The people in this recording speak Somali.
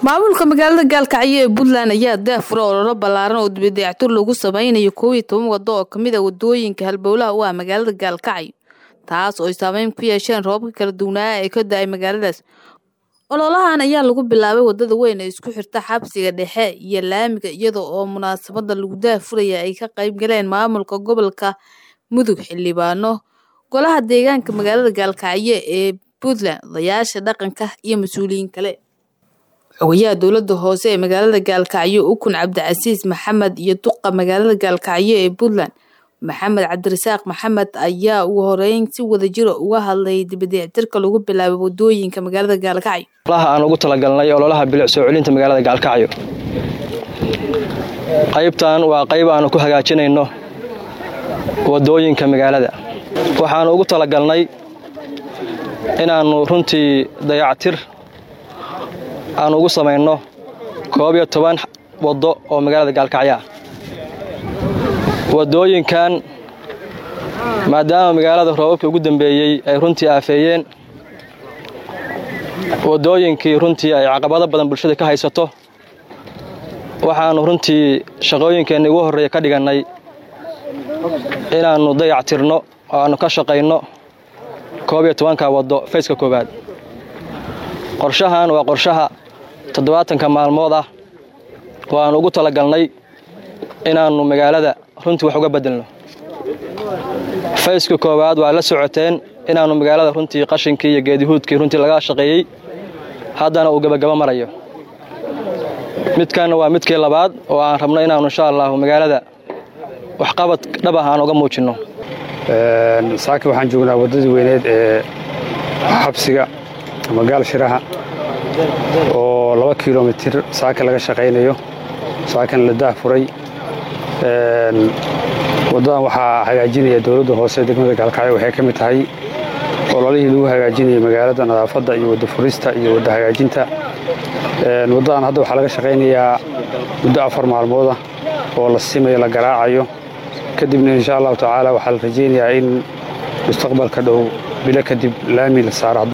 maamulka magaalada gaalkacyo ee puntland ayaa daafura ololo ballaaran oo dibadayactur lagu sameynayo koob iyo toban waddo oo kamid a wadooyinka halbowlaha u ah magaalada gaalkacyo taas oo ay saameyn ku yeesheen roobabka kala duwanaa ee ka da-ay magaaladaas ololahan ayaa lagu bilaabay wadada weyn ee isku xirta xabsiga dhexe iyo laamiga iyada oo munaasabada lagu daafuraya ay ka qayb galeen maamulka gobolka mudug xildhibaano golaha deegaanka magaalada gaalkacyo ee puntland odayaasha dhaqanka iyo mas-uuliyiin kale xogayaha dowlada hoose ee magaalada gaalkacyo ukun cabdicasiis maxamed iyo duqa magaalada gaalkacyo ee puntland maxamed cabdirasaaq maxamed ayaa ugu horeyn si wadajira uga hadlay dibadayactirka lagu bilaabay wadooyinka magaalada gaalkacyo olaha aan ugu talagalnay ololaha bilic soo celinta magaalada gaalkacyo qaybtan waa qayb aanu ku hagaajinayno wadooyinka magaalada waxaanu ugu talagalnay inaannu runtii dayactir aan ugu samayno koob iyo toban waddo oo magaalada gaalkacyo ah waddooyinkan maadaama magaalada roobabkii ugu dambeeyey ay runtii aafeeyeen waddooyinkii runtii ay caqabado badan bulshada ka haysato waxaannu runtii shaqooyinkeenni ugu horreeya ka dhigannay inaannu dayactirno oo aannu ka shaqayno koob iyo tobanka waddo fayska koowaad qorshahan waa qorshaha toddobaatanka maalmood ah oo aannu ugu talagalnay inaannu magaalada runtii wax uga beddelno fayska koowaad waa la socoteen inaannu magaalada runtii qashinkii iyo geedihuudkii runtii laga shaqeeyey haddana uu gebagabo marayo midkanna waa midkii labaad oo aan rabno inaannu insha allahu magaalada waxqabad dhab ah aan uga muujinno saaki waxaan joognaa waddadii weyneed ee xabsiga ama gaal shiraha oo laba kilomitir saaka laga shaqaynayo saakan la daahfuray waddadan waxaa hagaajinaya dowladda hoose degmada gaalkacyo waxay ka mid tahay ololihii lagu hagaajinayay magaalada nadaafadda iyo wadda furista iyo wadda hagaajinta waddadan hadda waxaa laga shaqaynayaa muddo afar maalmooda oo la simayo la garaacayo kadibna insha allahu tacaala waxaa la rajaynayaa in mustaqbalka dhow bilo kadib laami la saaro